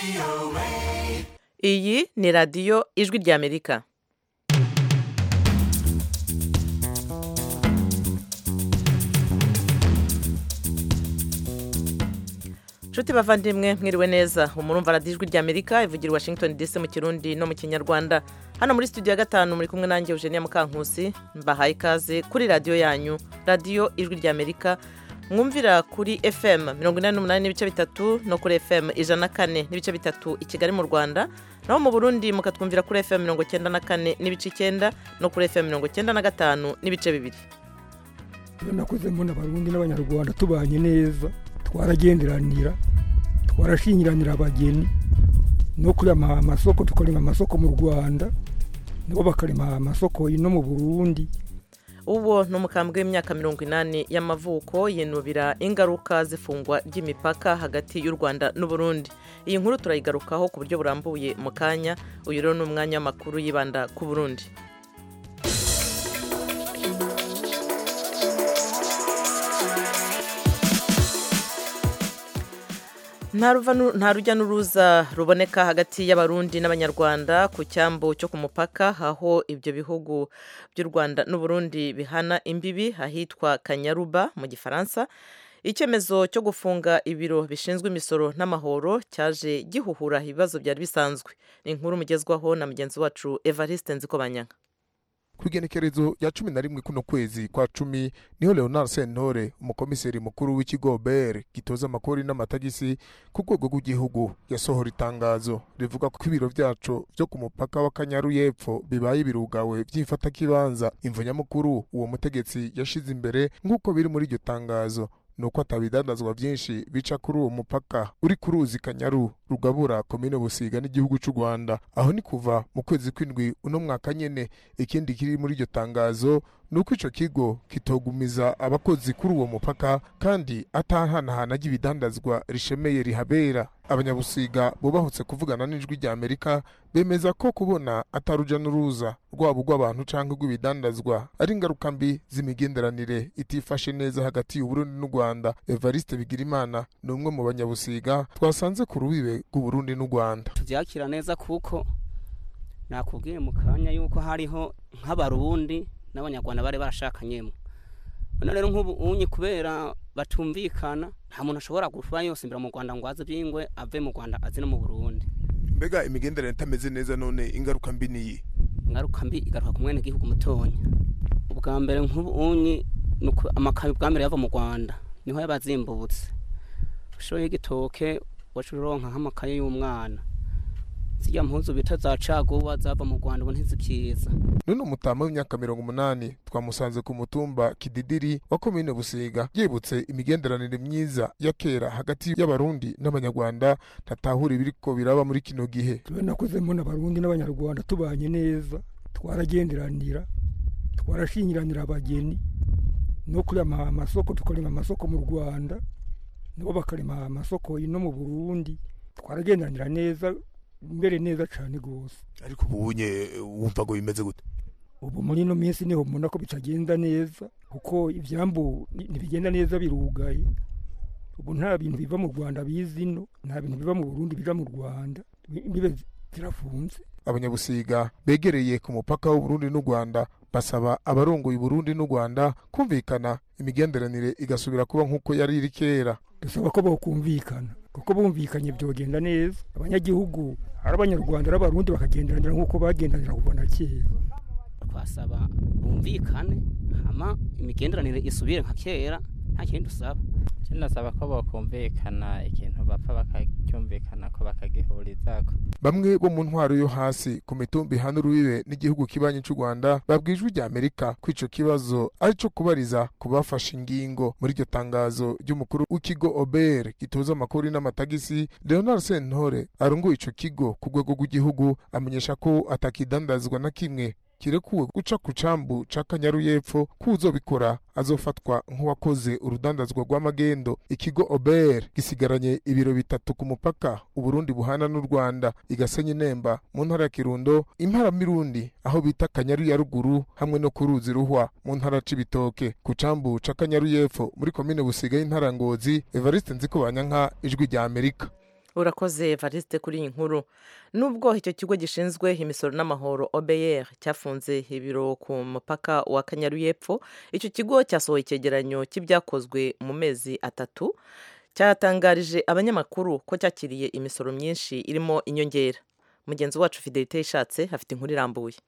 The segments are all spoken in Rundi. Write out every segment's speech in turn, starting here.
iyi ni radiyo ijwi ry'amerika nshuti bavandimwe mwiriwe neza umurumva radiyo ijwi ry'amerika ivugira i washington dc mu kirundi no mu kinyarwanda hano muri studio ya gatanu muri kumwe nanjye eugenia mukankusi mbahaye ikaze kuri radiyo yanyu radiyo ijwi ry'amerika mwumvira kuri fm mirongo inani n'umunani n'ibice bitatu no kuri fm ijana na kane n'ibice bitatu i kigali mu rwanda naho mu burundi mukatwumvira kuri fm mirongo icyenda na kane n'ibice icyenda no kuri fm mirongo icyenda na gatanu n'ibice bibiri iyo nakuze mbona abarundi n'abanyarwanda tubanye neza twaragenderanira twarashingiranira abageni no kurema amasoko tukarema amasoko mu rwanda nabo bakarema amasoko ino mu burundi uwo ni umukambwe w'imyaka mirongo inani y'amavuko yinubira ingaruka z'ifungwa ry'imipaka hagati y'u rwanda n'uburundi iyi nkuru turayigarukaho ku buryo burambuye mu kanya uyu rero ni umwanya w'amakuru yibanda ku burundi nta rujya n'uruza ruboneka hagati y'abarundi n'abanyarwanda ku cyambu cyo ku mupaka aho ibyo bihugu by'u rwanda n'uburundi bihana imbibi ahitwa kanyaruba mu gifaransa icyemezo cyo gufunga ibiro bishinzwe imisoro n'amahoro cyaje gihuhura ibibazo byari bisanzwe ni inkuru mugezwaho na mugenzi wacu evariste nzikobanyanga ku igenekerezo rya cumi na rimwe kuno kwezi kwa cumi niho leonard sentore umukomiseri mukuru w'ikigo ber gitoza amakori n'amatagisi ku rwego rw'igihugu yasohora itangazo rivuga ko ibiro byacu byo ku mupaka w'akanyaru y'epfo bibaye birugawe by'ifatakibanza imvu nyamukuru uwo mutegetsi yashize imbere nk'uko biri muri iryo tangazo nuko atabidandazwa byinshi bica kuri uwo mupaka uri ku ruzi kanyaru rugabura komine busiga n'igihugu cy'u rwanda aho ni kuva mu kwezi kw'indwi uno mwaka nyene ikindi kiri muri iryo tangazo ni uko ico kigo kitogumiza abakozi kuri uwo mupaka kandi atahanahana ry'ibidandazwa rishemeye rihabera abanyabusiga bubahutse kuvugana n'ijwi rya amerika bemeza ko kubona ataruja n'uruza rwabo rw'abantu cyangwa rw'ibidandazwa ari ingaruka mbi z'imigenderanire itifashe neza hagati y'uburundi n'u rwanda evariste bigirimana ni umwe mu banyabusiga twasanze ku rubibe rw'uburundi n'u rwanda tubyakira neza kuko nakubwiye mu kanya yuko hariho nk'abarundi n'abanyarwanda bari barashakanyemo none rero nk'ubu unyi kubera batumvikana nta muntu ashobora kuva yose imbere mu rwanda ngo aze byingwe ave mu rwanda aze no mu burundi mbega imigenderanire itameze neza none ingaruka mbi niyi ingaruka mbi igaruka ku mwene gihugu mutonya ubwa mbere nk'ubu unyi amakabi bwa mbere yava mu rwanda niho yaba azimbutse ushoboye igitoke wacu uronka nk'amakaye y'umwana zijya mpuzu bita za caguwa zava mu rwanda ubu ntizikiza none umutama w'imyaka mirongo umunani twamusanze ku mutumba kididiri wa komine busiga yibutse imigenderanire myiza ya kera hagati y'abarundi n'abanyarwanda ntatahura ibiriko biraba muri kino gihe tube nakuze mbona abarundi n'abanyarwanda tubanye neza twaragenderanira twarashingiranira abageni no kurema amasoko tukarema amasoko mu rwanda nabo bakarema amasoko ino mu burundi twaragenderanira neza mbere neza cyane rwose ariko ubu unye wumva ngo bimeze gute ubu muri ino minsi niho mbona ko bitagenda neza kuko ibyambu ntibigenda neza birugaye ubu nta bintu biva mu rwanda biza ino nta bintu biva mu burundi biva mu rwanda imbibe zirafunze abanyabusiga begereye ku mupaka w'uburundi n'u rwanda basaba abarongoye uburundi n'u rwanda kumvikana imigenderanire igasubira kuba nk'uko yari iri kera dusaba ko bokumvikana kuko bumvikanye byogenda neza abanyagihugu ari abanyarwanda ari abarundi bakagenderanira nk'uko bagendanira kuva na kera twasaba bumvikane hama imigenderanire isubire nka kera nta kindi dusaba tunasaba ko bakumvikana ikintu bapfa bakacyumvikana ko bakagihurizako bamwe bo mu ntwaro yo hasi ku mitumba ihana urubibe n'igihugu kibanyi cy'u rwanda babwijwe rya amerika ko ico kibazo ari co kubariza ku bafashe ingingo muri iryo tangazo ry'umukuru w'ikigo obr gitoza amakori n'amatagisi leonard sentore arunguye ico kigo ku rwego rw'igihugu amenyesha ko atakidandazwa na kimwe kirekuwe guca ku cambu ca kanyaru y'epfo kuzobikora azofatwa nk'uwakoze urudandazwa rw'amagendo ikigo ober gisigaranye ibiro bitatu ku mupaka uburundi buhana n'u rwanda igasenya inemba mu ntara ya kirundo impara mirundi aho bita kanyaru ya ruguru hamwe no ku ruzi ruhwa mu ntara c'ibitoke ku cambu ca kanyaru y'epfo muri komine busiga y'intara ngozi evariste nziko banyanka ijwi rya amerika urakoze evariste kuri iyi nkuru nubwo icyo kigo gishinzwe imisoro n'amahoro obr cyafunze ibiro ku mupaka wa kanyaru y'epfo icyo kigo cyasohoye icyegeranyo cy'ibyakozwe mu mezi atatu cyatangarije abanyamakuru ko cyakiriye imisoro myinshi irimo inyongera mugenzi wacu fidelite yishatse afite inkuru irambuye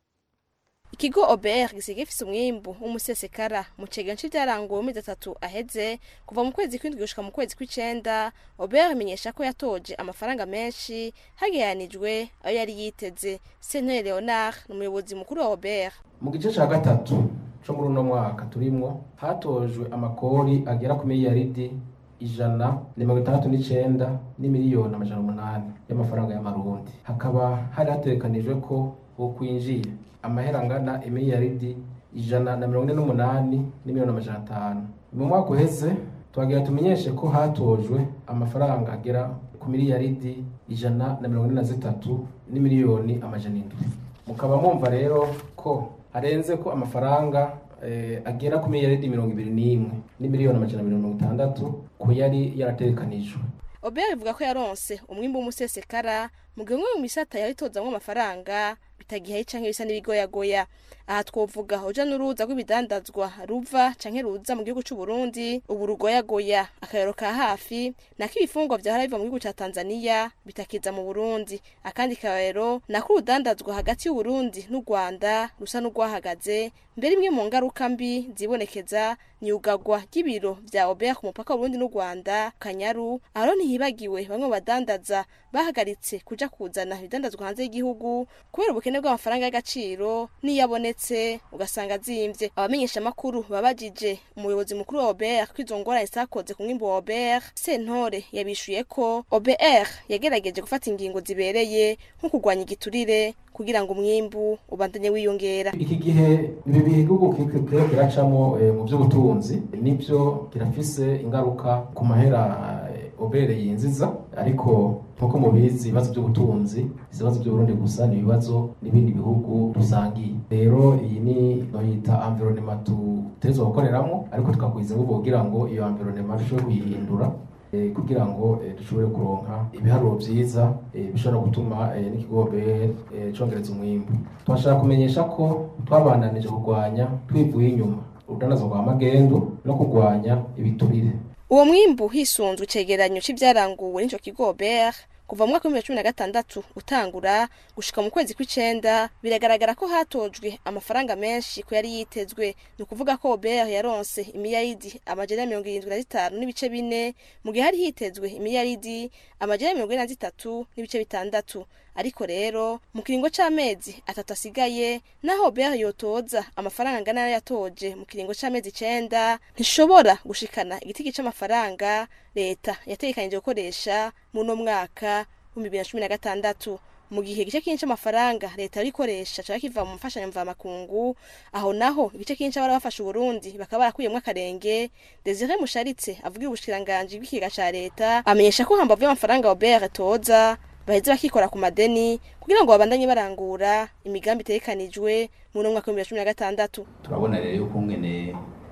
ikigo OBR gisigaye gifise umwimbu w'umusesekara mu cegeranyo c'ivyaranguwe mu mezi atatu aheze kuva mu kwezi kw'indwi gushika mu kwezi kw'icenda OBR imenyesha ko yatoje amafaranga menshi hagereranijwe ayo yari yiteze Sentore Leonard ni umuyobozi mukuru wa OBR mu gice ca gatatu co muri uno mwaka turimwo hatojwe amakori agera ku miliyaridi ijana na mirongo itandatu n'icenda n'imiliyoni amajana umunani y'amafaranga y'amarundi hakaba hari hategekanijwe ko bokwinjiye amahera angana imiliyaridi ijana na mirongo ine n'umunani n'imiliyoni amajana atanu mu mwaka uheze twagira tumenyeshe ko hatojwe amafaranga agera ku miliyaridi ijana na mirongo ine na zitatu n'imiliyoni amajana indwi mukaba mwumva rero ko harenze ko amafaranga eh, agera ku miliyaridi mirongo ibiri n'imwe n'imiliyoni amajana mirongo itandatu ko yari yarategekanijwe OBR ivuga ko yaronse umwimbu w'umusesekara mu gihe umwe mu misata yari itozamwo amafaranga bitagihaye canke bisa n'ibigoyagoya aha twovuga uja n'uruza rw'ibidandazwa ruva canke ruza mu gihugu c'u Burundi ubu rugoyagoya akayero ka hafi nako ibifungwa vyahora biva mu gihugu ca Tanzania bitakiza mu Burundi akandi kayero nako urudandazwa hagati y'u Burundi n'u Rwanda rusa n'urwahagaze mbere imwe mu ngaruka mbi zibonekeza ni ugagwa ry'ibiro vya OBR ku mupaka w'Uburundi n'u Rwanda Kanyaru aho ntihibagiwe bamwe mu badandaza bahagaritse kuja kuzana ibidandazwa hanze y'igihugu kubera ubukene bw'amafaranga y'agaciro n'iyo abonetse ugasanga azimvye abamenyesha amakuru babajije umuyobozi mukuru wa OBR ko izo ngorane zakoze ku mwimbu wa OBR Sentore yabishuye ko OBR yagerageje gufata ingingo zibereye nko kurwanya igiturire kugira ngo umwimbu ubandanye wiyongera iki gihe ibi bihugu kiriko kiracamo eh, mu by'ubutunzi nibyo kirafise ingaruka ku mahera eh, obere yinziza ariko nkuko mubizi ibibazo by'ubutunzi si ibibazo by'uburundi gusa ni ibibazo n'ibindi bihugu dusangiye rero iyi ni noyita environnement tutezwa gukoreramo ariko tukakwiza ngo kugira ngo iyo environnement dushobore kuyihindura eh, kugira ngo eh, dushobore kuronka ibiharuro vyiza eh, bishobora gutuma eh, n'ikigo OBR eh, congereza umwimbu twashaka kumenyesha ko twabandanije kurwanya twivuye inyuma urudandazwa rwa magendu no kurwanya ibiturire uwo mwimbu hisunzwe icegeranyo c'ivyaranguwe n'ico kigo OBR kuva mu mwaka w'ibihumbi bibiri na cumi na gatandatu utangura gushika mu kwezi kw'icenda biragaragara ko hatojwe amafaranga menshi ko yari yitezwe ni ukuvuga ko OBR yaronse imiliyaridi amajana mirongo irindwi na zitanu n'ibice bine mu gihe hari hitezwe imiliyaridi amajana mirongo ine na zitatu n'ibice bitandatu ariko rero mu kiringo c'amezi atatu asigaye naho OBR yotoza amafaranga angana nayo yatoje mu kiringo c'amezi icenda ntishobora gushikana igitigi c'amafaranga leta yategekanije gukoresha muno mwaka w'ibihumbi bibiri na cumi na gatandatu mu gihe igice kinini c'amafaranga leta yari ikoresha caba kiva mu mfashanyo mvamakungu aho naho igice kinini c'abari bafasha uburundi bakaba barakuyemwo akarenge desire musharitse avugira ubushikiranganji bw'ikiga ca leta amenyesha ko hambavu y'amafaranga obr toza baheze bakikora ku madeni kugira ngo babandanye barangura imigambi itegekanijwe mu no mwaka w'ibihumbi bibiri na cumi na gatandatu turabona rero yuko ngene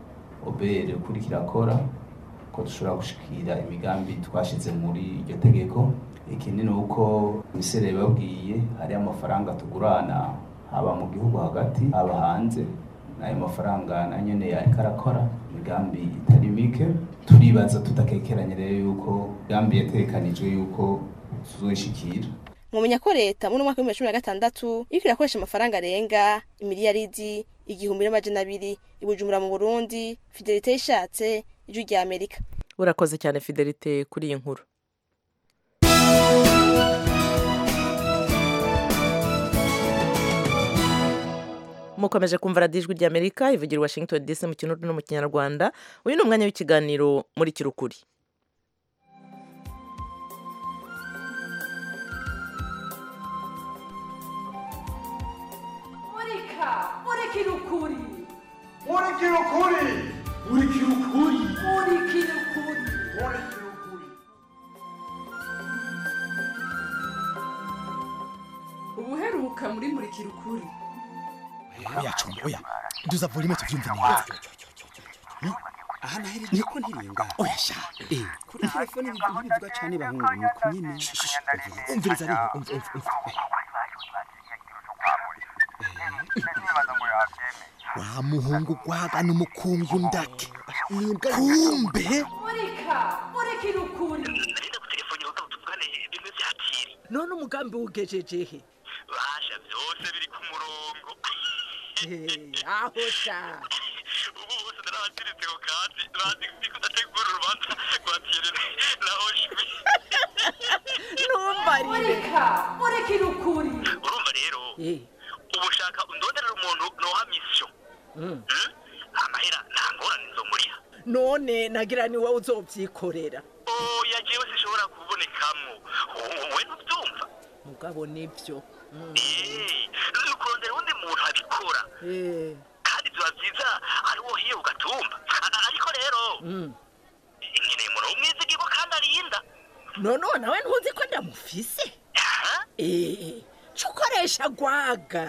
obere kuri kirakora ko dushobora gushikira imigambi twashize muri iryo tegeko ikindi ni uko misere babwiye hari amafaranga tugurana haba mu gihugu hagati haba hanze n'ayo mafaranga na nyene yariko arakora imigambi itari mike turibaza tudakekeranye rero yuko imigambi yategekanijwe yuko tuzoyishikira mwomenya ko leta muri umwaka w'ibihumbi bibiri na cumi na gatandatu iriko irakoresha amafaranga arenga imiliyaridi igihumbi n'amajana abiri i bujumbura mu burundi fidelite yishatse ijwi rya amerika urakoze cyane fidelite kuri iyi nkuru mukomeje kumva radiyo ijwi rya amerika ivugira i washington dc mu kinudu no mu kinyarwanda uyu ni umwanya w'ikiganiro muri kirukuri murika murikira ukuri Murikira ukuri Murikira ukuri murikira ukuri Murikira ukuri ubuheruka muri murikira ukuri oya combo oya duza volume tuvyumve neza aha nahereje ko ntiringa oya sha eh kuri telefone bivuga bivuga cyane bahungu nuko nyine umviriza ariho umva umva umva wa muhungu gwagana umukungu ndake kumbe murika murikira ukuri none umugambi wugejejehe basha byose biri ku murongo aho sha ubu bose narabaziritse ku kandi bazi ko udategura urubanza rwa tiyerere na oshwi ntumbarire murika murikira ukuri urumva rero ubu ushaka undonderera umuntu noha misiyo amahera nta ngorane zo muriha none nagira ni wowe uzobyikorera oya jewe sishobora kubonekamwo wowe ntubyumva mugabo nibyo ni ukurondera uwundi muntu abikora kandi biba byiza ari wo hiye ugatumba ariko rero nkeneye umuntu w'umwizigirwa kandi arinda none nawe ntuzi ko ndamufise eh cyo ukoresha gwaga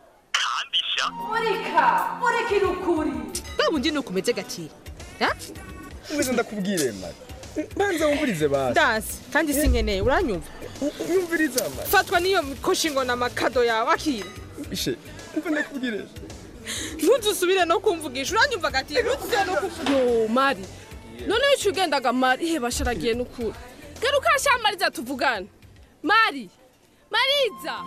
murika murikira ukuri bwa bundi ni ukumeze gatiri umeze ndakubwire mari banza wumvirize basi ndazi kandi sinkeneye uranyumva yumviriza mari fatwa n'iyo mikoshi ngo n'amakado yawe akira ishe umva ndakubwire ntuzusubire no kumvugisha uranyumva gatiri ntuzusubire no kumvugisha yo mari noneho icyo ugendaga mari he basharagiye n'ukuri garuka sha mariza tuvugane mari mariza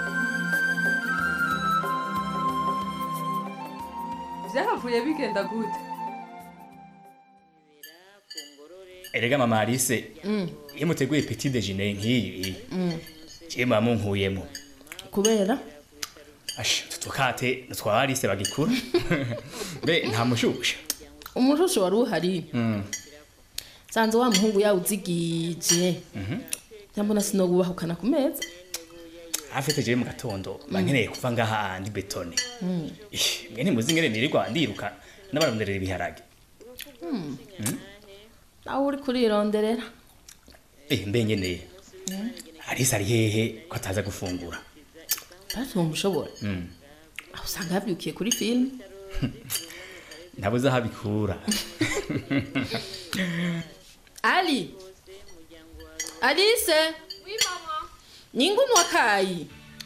byahavuye bigenda gute erega mama Alice iyo muteguye petit déjeuner nk'iyi je mama nkuyemo kubera asha tutukate twa Alice bagikura be nta mushusha umushusho wari uhari Mm. sanze wa muhungu yawuzigije cyambona sinogubahukana ku meza afite je mu gatondo bankeneye kuva ngaha andi betone Mm. Ih, mwe ntimuzi ngene nirirwa ndiruka n'abaronderera ibiharage Mm. Mm. nawe uri kurironderera eh mbe nkeneye Alice ari hehe ko ataza gufungura basi mushobora Mm. aho usanga yabyukiye kuri filime ntabuze aho abikura ali alice ningunwa kayi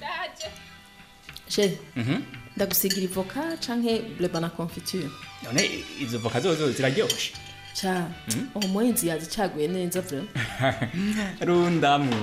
she Mhm. ndagusigira ivoka canke bleba na confiture none izo voka zozo ziraryoshe ca Mm. uwo muhinzi yazicaguye neza vrema rundamu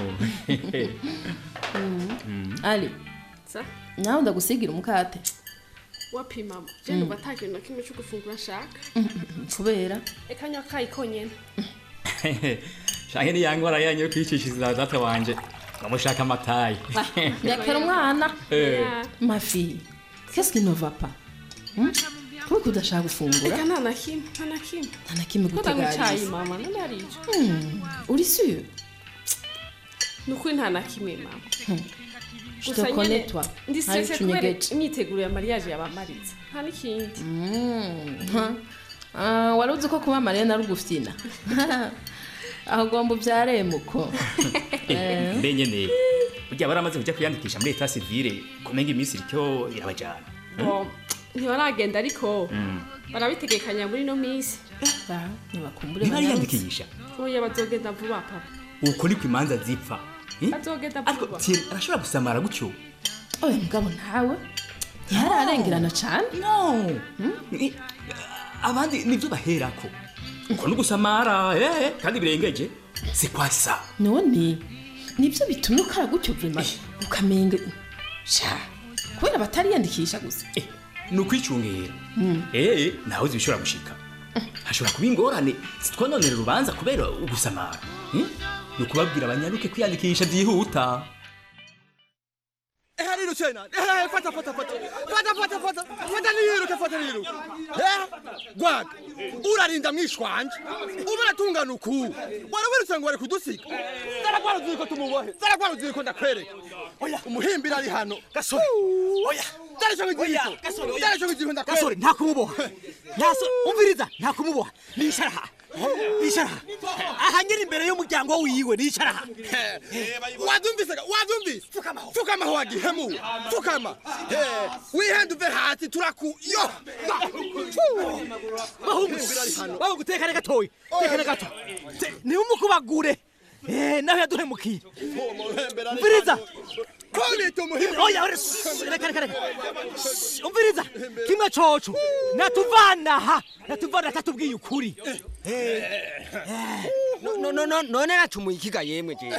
Mm. ali sa nawe ndagusigira umukate wapi mama je Mm. numva ata kintu na kimwe cyo gufungura nshaka kubera reka nywa akayi konyene shange ni yangora yanyu yo kwicishiriza data wanje ngamushaka amatayi ndekera umwana Eh. ma fille qu'est-ce qui ne va pas Hmm? kubera udashaka gufungura reka nta na kimwe nta na kimwe nta na kimwe ko ndanywa icayi guteganyiriza mama none ari ico Hmm, uri sûr ni ukuri nta na kimwe mama Je te connais, toi. ndi Hari stresse ico kubera unyegeje. imyiteguro ya mariage yabamaritse nta n'ikindi Mm, ha. Ah, wari uzi ko kuba mariya na rugufyina aho ugomba ubyaremuko Eh. mbe nkeneye burya baramaze kujya kwiyandikisha muri etat civile kumenga iminsi iryo irabajana Bon, ntibaragenda ariko Mm. barabitegekanya muri ino minsi ntibakumbure ntibariyandikisha oya bazogenda vuba papa uko niko imanza zipfa Eh? bazogenda ariko vuba Thierry arashobora gusamara gutyo oya mugabo ntawe ntihararengerana cane no Ni- abandi nibyo baherako uko no gusamara eh, kandi birengeje si kwasa none nibyo bitumye ukara gutyo vrema ukamenga sha kubera batariyandikisha gusa ni ukwicungera eh nawe uzi bishobora gushika hashobora kuba ingorane zitwononera urubanza kubera ugusamara Eh? ni ukubabwira abanyaruke kwiyandikisha byihuta Eh, rero tena. Eh, fata fata fata. Fata fata fata. Fata niruke fata niruke. Eh, gwaga. Urarinda mwishwanje. Ubona tungana uku. Wari wirutse ngo wari kudusiga. Zaragwara uzi ko tumubohe. Zaragwara uzi ko ndakwereka. Oya, umuhimbira ari hano. Gasore. Oya. Dare cyo ngiko. Dare cyo ngiko ndakwereka. gasore nta kumuboha ntaso umviriza nta kumuboha nishara icara aha nyiri imbere y'umuryango wiwe nicara aha wazumvise wazumvise fukama wagihemu fukama Eh, wihende uve hasi turaku yo bahungu bahungu tekane gatoyi tekane gato Te- ntimumukubagure Eh, nawe yaduhemukiye umviriza oya ore reka reka reka Shh, umviriza kimwe coco natuvanaha natuvana atatubwiye ukuri No- no- no- none nacumuye ikiga yemwe jewe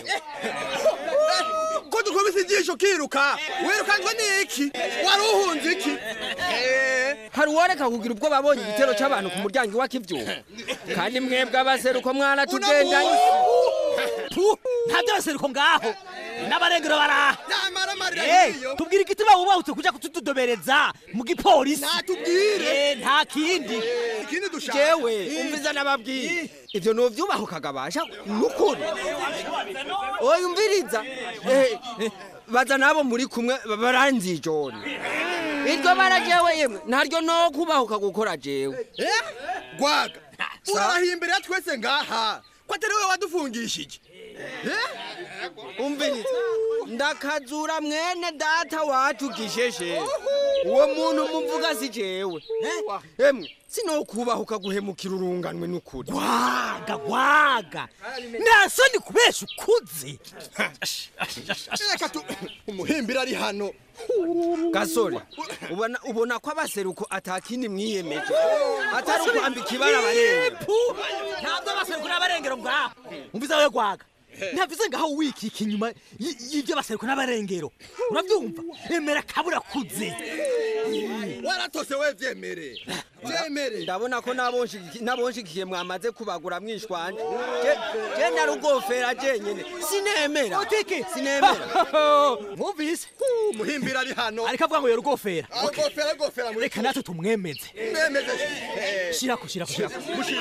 ko dukubise ijisho kiruka wirukanzwe n'iki wari uhunze iki hari uworeka kugira ubwo babonye igitero c'abantu ku muryango iwakivyuma kandi mwebwe abaseruko mwaratugendanye nta by'abaseruko ngaho n'abarengero baraha n'amaramarira Eh, nk'iyo tubwire igituma wubahutse kuja kutudobereza mu gipolisi natubwire Eh, nta kindi ikindi dushaka jewe umviza n'ababwiye ivyo novyubahukaga basha nukuri oya umviriza Eh, eh, baza nabo muri kumwe ba- baranzijone iryo bara jewe yemwe ntaryo no kubahuka gukora jewe gwaga urabahiye imbere ya twese ngaha ko atari we wadufungishije umviriza ndakazura mwene data wacu gisheshe uwo muntu muvuga si jewe emwe sinokubahuka guhemukira urunganwe n'ukuri gwaga gwaga nta soni kubesha ukuze reka tu umuhimbira ari hano gasore ubona ubona ko abaseruko atakindi mwiyemeje atari ukwambika ibara barenga ntabwo abaseruko n'abarengero ngaho umviza we gwaga ntavuze ngaho wikika inyuma y- y'ibyo baseruko n'abarengero urabyumva emera kabura kuze waratose we vyemere vyemere ndabona ko nabonshigiki- nabonshigikiye mwamaze kubagura mwishwanje Je- je narugofera jenyene sinemera utiki sinemera mwumvise umuhimbira ari hano ariko avuga ngo yorugofera agofera agofera muri reka natwe tumwemeze mwemeze shirako shirako shirako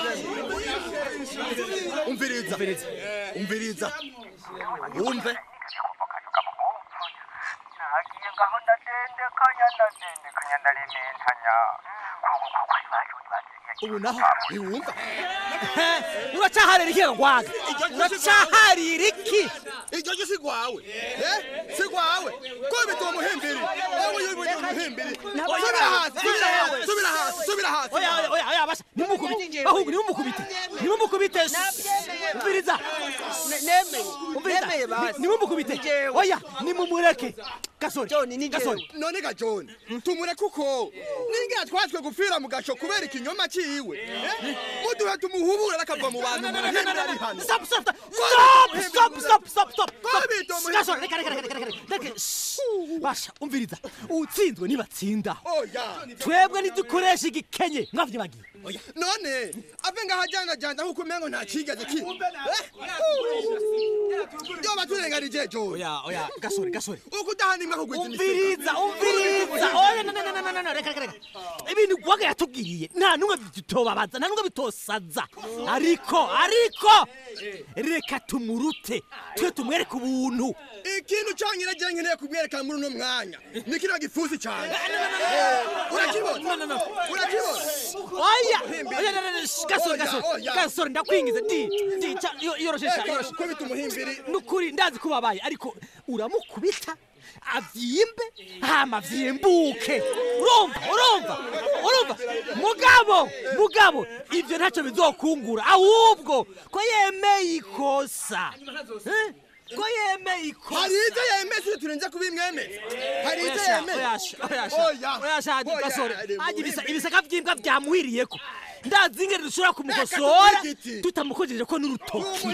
umviriza umviriza wumve nagiye ngaho ndadendekanya ndadendekanya ndarementanya kuri bacu ubu naho ntiwumva uracaharira iki gwaga uracaharira iki iryo ryo si rwawe eh? si rwawe ko bituma umuhimbiri wowe yubuye umuhimbiri subira hasi subira hasi subira hasi subira hasi oya oya oya oya basha nimukubite bahungu nimumukubite nimumukubite umviriza umviriza Ni- nimumukubite oya nimumureke gasore gasore none ga john tumureke uko ningira twatwe gupfira mu gasho kubera ikinyoma ciwe eh? muduhe tumuhubure akava mu bantu umuhimbiri ari hano Stop, stop, stop, stop, stop, stop, stop, stop, Ko bita umuhimbiri- Gasore, reka, reka, reka, reka, reka, reka, shh. basha umviriza utsinzwe nibatsinda oya twebwe ntidukoresha igikenye mwavyibagiye none ave ngaho ajyanajyana nk'uko umengo nta kigeze ki yoba turenganije john oya oya gasore gasore uko udahanimwe kugwiza umviriza umviriza oya no no no no no no reka reka reka ibintu gwaga yatubwiye nta numwe bitobabaza nta numwe bitosaza ariko ariko reka tumurute twe tumwereke ubuntu ikintu cyonyine agira nkeneye kubwerekana muri uno mwanya ni kino gifusi cyane urakibona urakibona oya oya no, no, no, shh, gasore gasore Oya, oya. gasore ndakwingiza di di ca- yo- yoroshesha Eh, yoroshesha kubita umuhimbiri nukuri ndazi ko babaye ariko uramukubita avyimbe hama vyimbuke urumva urumva urumva mugabo mugabo ivyo ntacyo bizokungura ahubwo ko yemeye ikosa Eh? ko yemeye ikosa hari ibyo yemeye turenze kubimwemeza hari ibyo Oyasha, yemeye oyasha, oyasha, oyasha, Oya, gasore ari Haji mubi. ibisa- ibisaka vy'imbwa vyamuhiriyeko ndazi ingene dushobora kumukosora tutamukojeje ko n'urutoki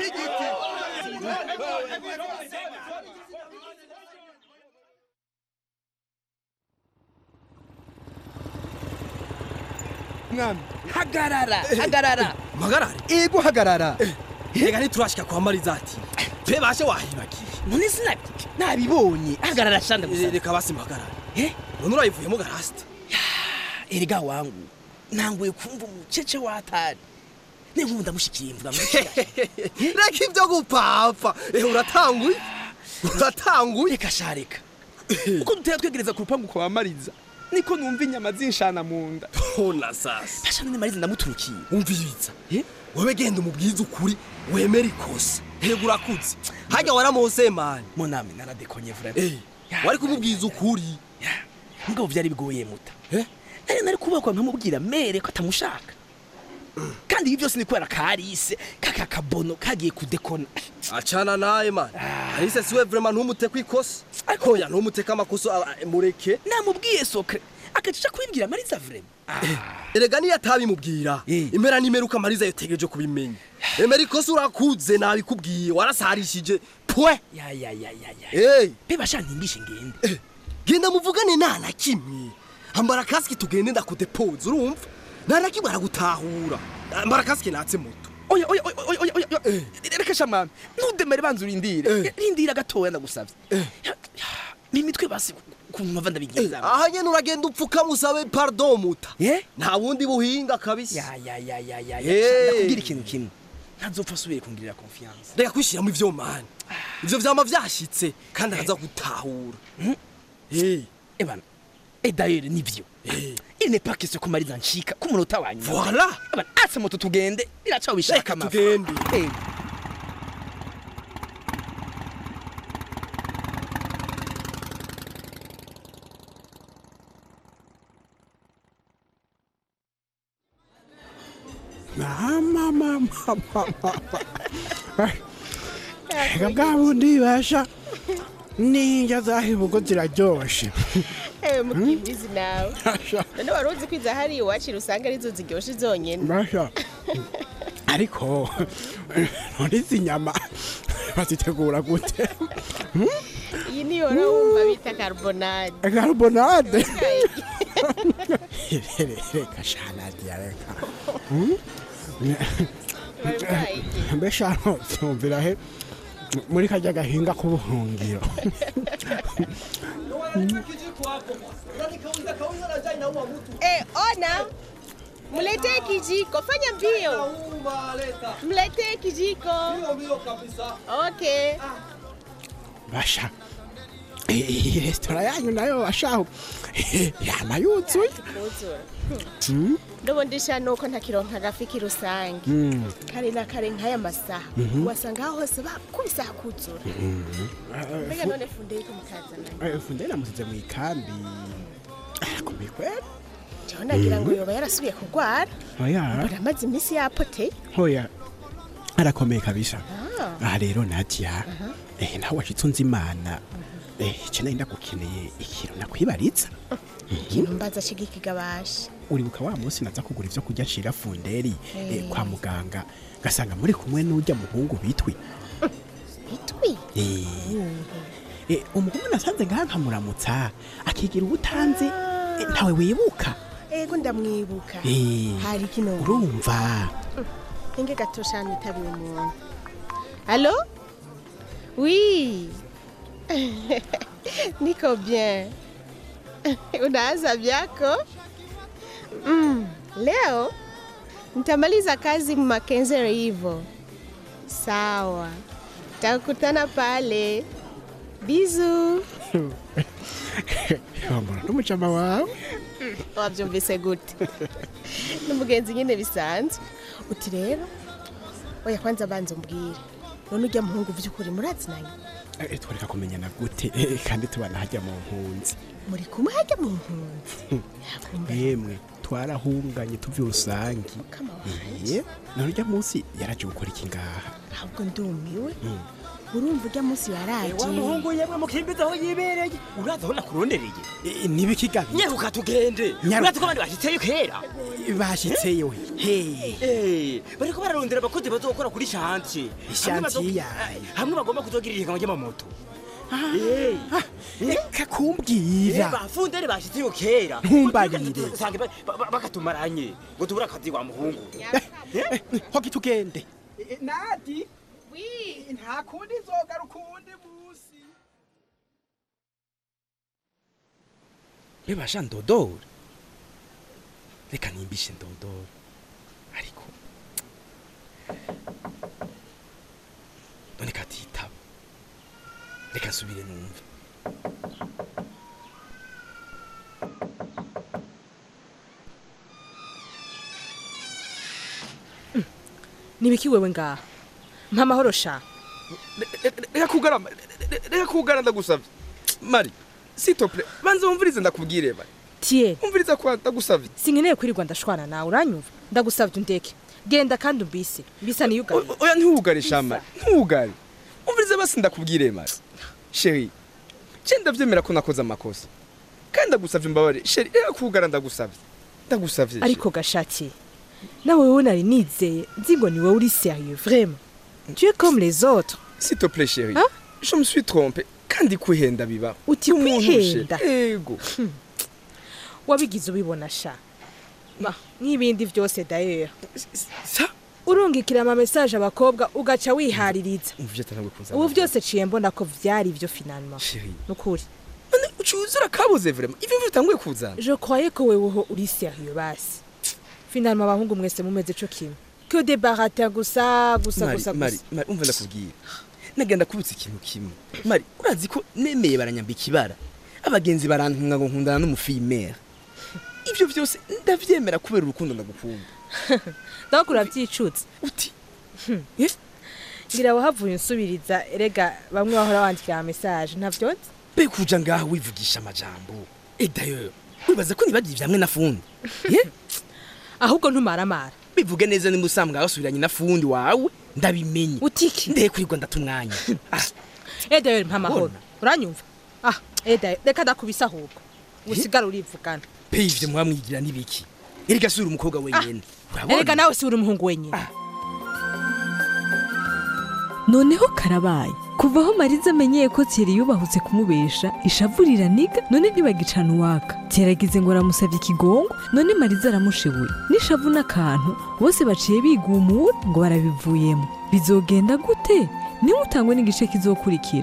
mwami hagarara hagarara mpagarare ego hagarara reka ntiturashika kwa marizati twe bashe wahibagiye none sinabyo nabibonye hagarara shanda gusa reka basi mpagarare none urayivuyemo garasite erega wangu nanguye kumva umucece watari ninkubu ndamushikiye mvuga ngo reka ibyo gupapfa eh uratanguye uratanguye reka shareka uko dutera twegereza ku rupangu kwa mariza niko numva inyama zinshana mu nda ona sasa basha none mariza ndamuturukiye umviriza wowe genda umubwize ukuri wemera ikosa hego urakuze hajya waramose mani munami naradekonye vrema Eh, wari kumubwiza ukuri mugabo vyari bigoye muta nari nari kubakwa nkamubwira mere ko atamushaka kandi ibi byose ni kubera karise kaka kabono kagiye kudekona acana naye mani arise siwe vrema ntumute kwikosa oya ntumuteke amakosa ah, mureke namubwiye sokre akacisha kubibwira mariza vrema erega niyo atabimubwira impera n'imeruka mariza yotegereje kubimenya emera ikosa urakuze nabikubwiye warasarishije pwe ya ya ya ya ya hey. beba shantimbishe ngende genda muvugane nta na kimwe ambara kasike tugende ndakudepoza urumva nta na kimwe aragutahura ambara kasike natse moto oya oya oya oya oya oya oya reka shamami ntudemere banza urindire rindira gatoya ndagusabye mimitwe basi ukuntu mpava ndabigenza aha nyene uragenda upfuka musabe pardon muta nta bundi buhinga kabisa ya ya ya ya ya Eh. ndakubwira ikintu kimwe ntazopfa asubire kungirira confiance reka kwishiramo ivyo mani ivyo vyama vyashitse kandi araza gutahura Eh, ebana et d'ailleurs nivyo il n'est pas question ko mariza nshika ku munota wa nyuma Voilà. ebana ase moto tugende biracaho bishaka Reka amafu. tugende. Eh. mama mama mama reka bwa bundi basha n'indya zahibugo ziraryoshe ewe mukimbizi nawe none wari uzi ko iza hari iwacu usanga arizo ziryoshe zonyine basha ariko none izi nyama bazitegura gute iyi niyo wari wumva bita carbonade carbonade reka shanadiya reka mbesha ntumvira he muri kajya gahinga k'ubuhungiro Eh, ona mletee kijiko fanya mbio mletee kijiko okay basha iyi resitora yanyu nayo bashaho yama yuzuye kuzura Mm, ndubundisha nuko ntakironka agafi rusange mm, kare na kare nk'aya masaha Mhm. wasanga aho hose bakubise hakuzura mm. mbega none funde yuko mukazananye Eh, funde namusize mu ikambi arakomeye kwera jewe nagira ngo yoba yarasubiye kurwara oya mbona amaze iminsi yapoteye oya arakomeye kabisa Ah. aha rero nadia Aha. eh, nawe washitse unzi imana eh, ico nari ndagukeneye ikintu nakwibaritsa ikintu mbaza kigikigabasha uribuka wa munsi naza kugura ivyo kurya nshira funderi eh, Eh. kwa muganga gasanga muri kumwe n'urya muhungu bitwi bitwi Eh, eh, umuhungu nasanze ngaha nkamuramutsa akigira ubutanzi eh, ntawe wibuka ego ndamwibuka Eh, hari kino urumva inge gato shani itabiye umuntu allo oui niko bien unaanza vyako mm, leo nitamaliza kazi makenzero hivyo sawa takutana pale bizu wambona n'umucama wawe wabyumvise gute n'umugenzi nyine bisanzwe uti rero oya kwanza banza umbwire none ujya muhungu by'ukuri murazinanye Eh, twareka kumenyana gute eh, kandi tubana hajya mu mpunzi muri kumwe hajya mu mpunzi yemwe twarahunganye tuvi rusangi Eh, none urya munsi yaraje gukora iki ngaha ahubwo ndumiwe Mm. urumva ujya munsi yaraje wa muhungu yemwe mukimbiza aho yibereye uraza aho nakurondereye nibikigabi nyaruka tugende Nyaruka. uraza ko abandi bashitseyo kera bashitseyo hey Eh, bariko bararondera abakozi bazokora kuri shantiye Ishantiye yayo. hamwe bagomba kuzogirira ihiganwa ry'amamoto reka kumbwira bafundere bashitseyo kera Ntumbarire. usanga ba- ba- bakatumaranye ngo tubure akazi wa muhungu hoki tugende nadi nta kundi nzogaruka uwundi munsi bebasha ndodora reka nimbishe ndodora ariko none katitaba reka nsubire numve nibiki wewe ngaha mpa amahoro sha reka kugarama reka kugara ndagusavye mari sitople banza wumvirize ndakubwire mari tiye umviriza kwa ndagusavye sinkeneye kwirirwa ndashwana nawe uranyumva ndagusavye undeke genda kandi umbise mbisa niyugare oya ntiwugare shamari ntiwugare umvirize basi ndakubwire mari sheri je ndavyemera ko nakoze amakosa kandi ndagusavye imbabare sheri reka kugara ndagusavye ndagusavye ariko gashaki nawe wewe nari nizeye nzi ngo ni wowe uri sérieux vraiment tu es comme les autres s'il te plaît chérie je me suis trompé kandi kwihenda biba uti kwihenda ego wabigize ubibona sha Bah, nk'ibindi byose d'ailleurs sa urungikira ama message abakobwa ugaca wihaririza umvye atangwe kuza ubu byose ciye mbona ko vyari ivyo finalement chérie nukuri ucuzura kabuze vraiment ivyo bitanguye kuzana je croyais ko weweho uri sérieux basi finalement abahungu mwese mumeze co kimwe que des baratin gusa gusa mari gusa mari gusa mari umva ndakubwira nagenda kubutsa ikintu kimwe mari urazi ko nemeye baranyambika ibara abagenzi barantunga ngo nkundana n'umufimera ivyo vyose ndavyemera kubera urukundo ndagukunda donc uravyicutse uti ngira wahavuye unsubiriza erega bamwe bahora bandikira ama message ntavyo nzi be kuja ngaho wivugisha amajambo et d'ailleurs wibaza ko nibagiye ivyamwe na fundi Eh? ahubwo ntumaramara bivuge neza nimba usambwa basubiranye na fundi wawe ndabimenye utiki ndehe kurirwa ndata umwanya eh d'ailleurs mpa amahoro uranyumva ah eh d'ailleurs reka ndakubisa ahubwo usigara urivugana pe ivyo mwamwigira nibiki erega sura umukobwa wenyene erega nawe si uri umuhungu wenyine noneho karabaye kuva aho mariza amenyeye ko thierry yubahutse kumubesha ishavurira niga none ntibagicana uwaka teragize ngo aramusabye ikigongo none mariza aramushibuye n'ishavu n'akantu bose baciye bigumura ngo barabivuyemo bizogenda gute niba utangwe n'igice kizokurikira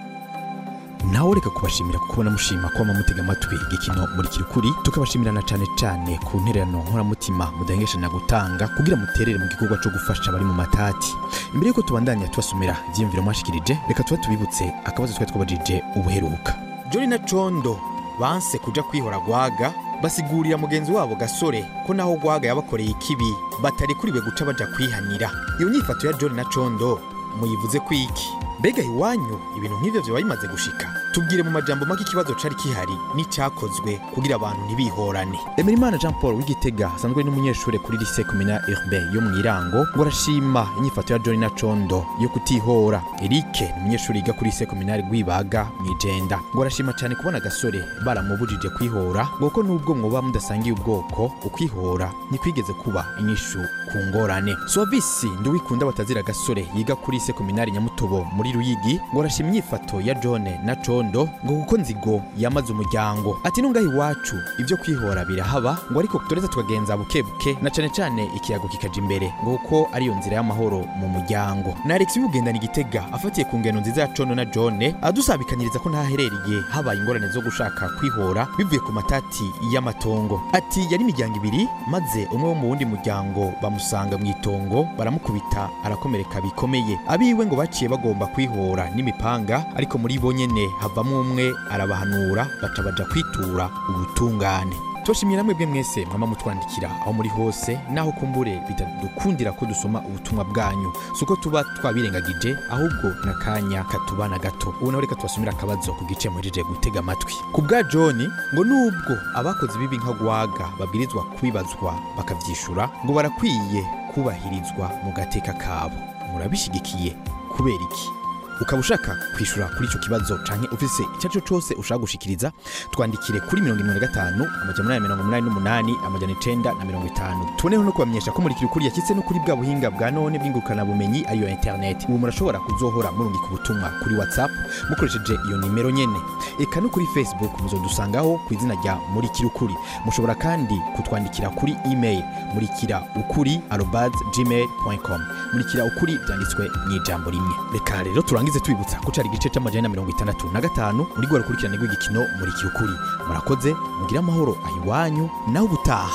nawe reka kubashimira kuko mushima ko mutega amatwi igikino muri kirukuri tukabashimirana cyane cyane ku ntererano nkoramutima mudahengesha gutanga kugira muterere mu gikorwa cyo gufasha abari mu matati imbere y'uko tubandanya tubasomera ibyiyumviro mwashikirije reka tuba tubibutse akabazo twari twabajije ubuheruka jori na condo banse kuja kwihora gwaga basigurira mugenzi wabo gasore ko naho gwaga yabakoreye ikibi batari kuriwe guca baja kwihanira iyo nyifato ya jori na condo muyivuze kwiki mbega iwanyu ibintu nk'ivyo vyoba bimaze gushika tubwire mu majambo make ikibazo cari kihari n'icyakozwe kugira abantu ntibihorane emerimana jean paul w'igitega asanzwe ari n'umunyeshuri kuri lycée communal urbain yo mu irango ngo arashima inyifato ya john na condo yo kutihora erike ni umunyeshuri yiga kuri lycée communal rwibaga mu ijenda ngo arashima cyane kubona agasore baramubujije kwihora ngo ko nubwo mwoba mudasangiye ubwoko ukwihora ntikwigeze kuba inyishu ku ngorane suwavisi nduwikunda batazira agasore yiga kuri lycée communal nyamutobo muri ruyigi ngo arashima inyifato ya john na condo ngo kuko nzigo yamaze umuryango ati nungaho iwacu ibyo kwihora birahaba ngo ariko turetse tukagenza buke buke na cane cane ikiyago kikaja imbere ngo kuko ariyo nzira y'amahoro mu muryango na alex yugendana igitega afatiye ku ngeno nziza ya condo na john adusabikanyiriza ko ntaherereye habaye ingorane zo gushaka kwihora bivuye ku matati y'amatongo ati yari imiryango ibiri maze umwe wo mu wundi muryango bamusanga mu itongo baramukubita arakomereka bikomeye abiwe ngo baciye bagomba kwihora n'imipanga ariko muri bo nyene havamo umwe arabahanura baca baja kwitura ubutungane tubashimiye namwe bwe mwese mwama mutwandikira aho muri hose naho kumbure bitadukundira ko dusoma ubutumwa bwanyu si uko tuba twabirengagije ahubwo n'akanya katubana gato ubu nawe reka tubasomera akabazo ku gice muhejeje gutega amatwi ku bwa john ngo nubwo abakoze ibibi nka gwaga babwirizwa kubibazwa bakavyishura ngo barakwiye kubahirizwa mu gateka kabo murabishigikiye kubera iki ukaba ushaka kwishura kuri icyo kibazo canke ufise icyo ari cyo cyose ushaka gushikiriza twandikire kuri mirongo irindwi na gatanu amajana umunani mirongo umunani n'umunani amajana icenda na mirongo itanu tuboneho no kubamenyesha ko murikira ukuri yashyitse no kuri bwa buhinga bwa none bw'ingurukanabumenyi ariyo interineti ubu murashobora kuzohora murungika ubutumwa kuri whatsapp mukoresheje iyo nimero nyene eka no kuri facebook muzodusangaho ku izina rya murikira ukuri mushobora kandi kutwandikira kuri email murikira ukuri arobas gmail com murikira ukuri byanditswe mu ijambo rimwe reka rero turangize tubibutsa ko cari igice c'amajana na mirongo itandatu na gatanu muri rwa rukurikirane rw'igikino murikira ukuri murakoze mugire amahoro ahiwanyu nawe ubutaha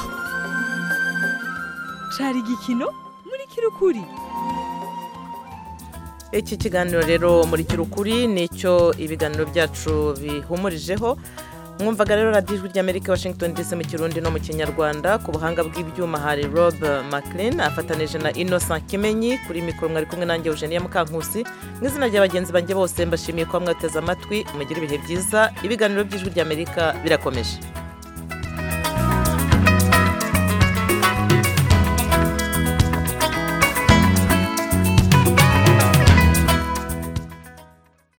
cari igikino muri kirukuri iki kiganiro rero muri kirukuri nicyo ibiganiro byacu bihumurijeho mwumvaga rero radiyo ijwi ry'amerika washington dc mu kirundi no mu kinyarwanda ku buhanga bw'ibyuma hari rob maclean afatanije na innocent kimenyi kuri mikoro mwari kumwe nanjye eugenia mukankusi mu izina rya bagenzi banjye bose mbashimiye kuba mwateze amatwi mugire ibihe byiza ibiganiro by'ijwi ry'amerika birakomeje